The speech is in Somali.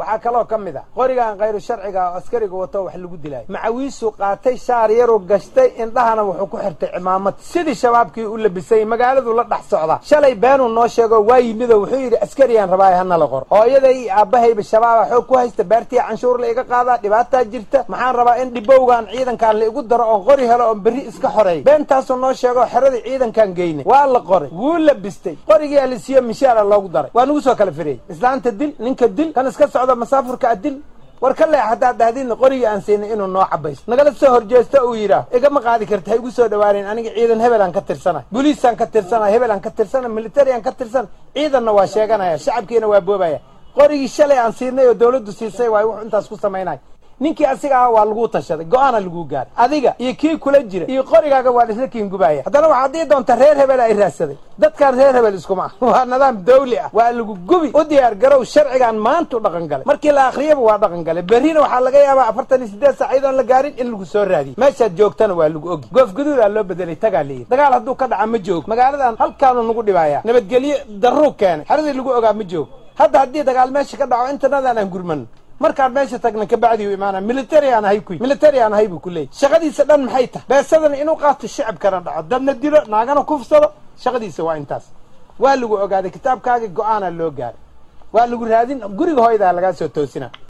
waxaa kaloo ka mid a qorigan khayru sharciga oo askariga wato wax lagu dilaayo macawiisuu qaatay shaar yaruu gashtay indhahana wuxuu ku xirtay cimaamad sidii shabaabkii u labisay magaaladu la dhex socda shalay beenuu noo sheego waa yimido wuxuu yidhi askariyaan rabaaye hana la qor hooyada iyo aabbahayba shabaaba xoog ku haysta beertii canshuur la iga qaadaa dhibaataa jirta maxaan rabaa in dhibowgan ciidankaan la igu daro oon qori helo oon berri iska xoreey beentaasuu noo sheego xeradii ciidankaan geynay waa la qoray wuu labistay qorigii alisiyo mishaara loogu daray waa nagu soo kala firiyey islaanta dil ninka dil kan iska socdo masaafurka adil war ka leex haddaad dhahdidna qorigii aan siinay inuu noo cabaysto nagala soo horjeesto uu yidhaah igama qaadi karta ha igu soo dhawaaneen aniga ciidan hebelaan ka tirsanay boliisaan ka tirsanay hebelaan ka tirsanay militariaan ka tirsanay ciidanna waa sheeganaya shacabkiina waa boobaya qorigii shalay aan siinay oo dawladdu siisay waay wuxuu intaas ku samaynaya ninkii asiga ah waa laguu tashaday go-aana laguu gaaray adiga iyo kii kula jira iyo qorigaaga waa isla kiingubaya haddana waxaad dii doonta reer hebel ay raadsaday dadkaan reer hebel iskuma ah waa nidaam dawli ah waa lagu gubi u diyaar garow sharcigan maantu dhaqan galay markii la akhriyaba waa dhaqan galay berrina waxaa laga yaabaa afartan iyo siddeed saac iyadoon la gaarin in lagu soo raadiyo meeshaad joogtana waa lagu ogi goof gaduudaa loo bedelay tagaa layidhi dagaal hadduu ka dhaca ma joogo magaaladan halkaanu nagu dhibaaya nabadgelyo darruu keenay xeradii lagu ogaa ma joogo hadda haddii dagaal meesha ka dhaco intanadaan aan gurmano markaan meesha tagna kabacdi u imaana military aan ahay kuy military aan ahay buu ku leeyay shaqadiisa dhan maxay tahay beesadana inuu qaato shicibkana dhaco dadna dilo naagana kufsado shaqadiisa waa intaas waa lagu ogaaday kitaabkaagii go-aanaa loo gaaray waa lagu raadin guriga hooydaa lagaa soo toosina